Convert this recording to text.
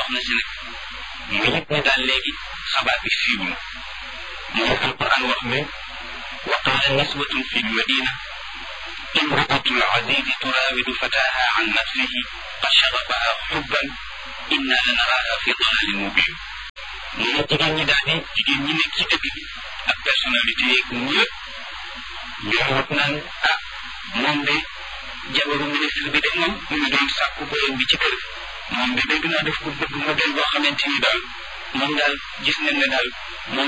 soxna si nag mu yëg ne daal léegi xabaar bi siiw na mu ngi alquran wax ne wa qaala niswatun fi lmadina imraatu lazizi turawidu fataha an nafsihi qad shagafaha xubban inna la naraaha fi dalalin mubin mu ne jigéen ñi daal di jigéen ñi nekk ci dëkk bi ak personnalité yeeg ñëpp ñoo wax naan ah moom de jabaru ministre bi de moom mu ngi doon sàkku boyam bi ci kër gi moom de dégg naa def ko bëgg modèle boo xamante ni daal moom daal gis nañ ne daal